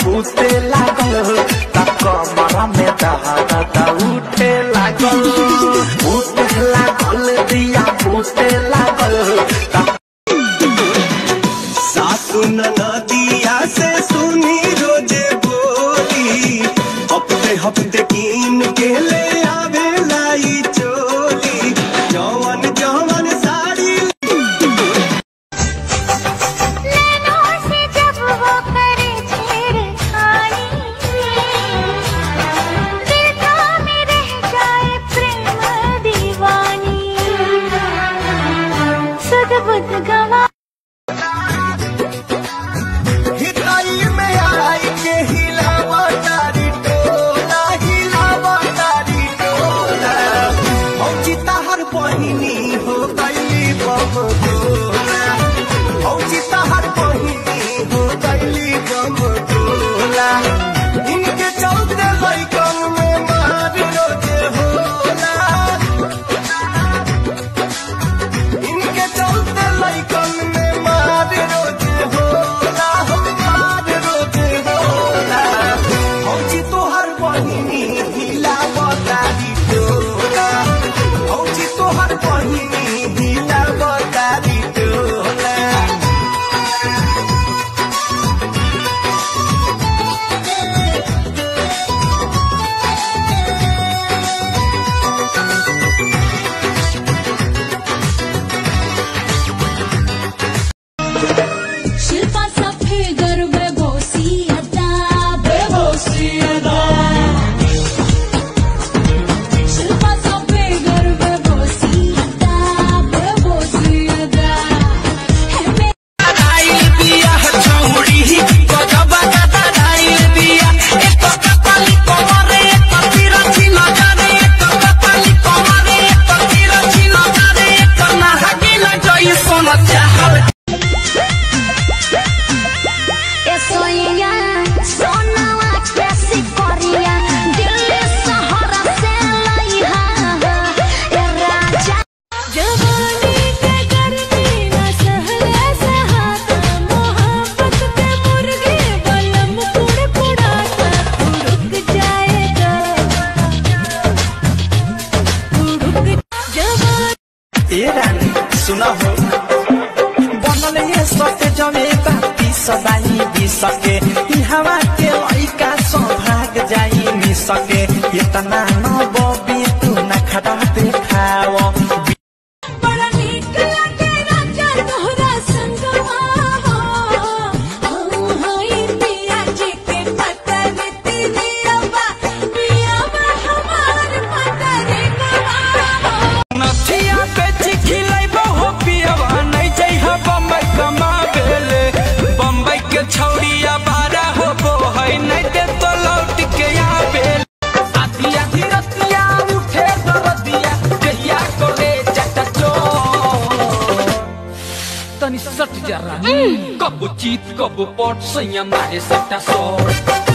बूते लागल ता कमर में दहदा उठे लागल उठे लागल दिया बूते लागल ता सासु नदिया से सुनी रोजे बोली हफ्ते हफ्ते कीन के ले आवे लाई चोली जवन जवन साड़ी नैनों से जब वो करे छेड़खानी दिल थामे रह जाए प्रेम दीवानी सुध बुध गवा हिताई में आई के हिलावा तारी टोला हिलावा तारी टोला औची तहर बहिनी हो गईली बम गोला औची तहर बहिनी हो गईली बम गोला इनके चलते लइकन में मार रोजे होला इनके चलते लइकन में मार रोजे होला हो मार रोजे होला औची तोहर बहिनी हिला बतारी टोला औची तोहर बहिनी हिला बतारी टोला शिल्पा सफे गरबे बोसी अदा बेबोसी अदा शिल्पा सफे गरबे बोसी अदा बेबोसी अदा है मे ए सोइया सोनावा कैसी कोरिया दिल्ली शहर से लइहा ए राजा जवानी के गर्मी न सहले सहाता मोहब्बत के मुर्गे बलम कुड़कुड़ाता तू रुक जाएगा तू रुक जवानी ए रानी सुना हो बनल ये सके जमे बाती सदाई भी सके ई हवा के लइका सौभाग जाई भी सके इतना न बबी तू न खड़ा देखाव बड़ा नीक लगे राजा तोहरा संगवा हो हम हई पिया जी के पतर तिरियवा पियावा हमार पतर गवा हो नथिया पे चिखिलैबो हो पियवा नहीं जइह बम्बई कमाबेले बम्बई के छौड़िया बारा हो बो है नहीं दे तो लौट के आबेले आधी आधी रतिया उठे दरदिया कहिया करे चटचो तनी सट जरा कब चीत कब पट सैया मारे सट्टा सो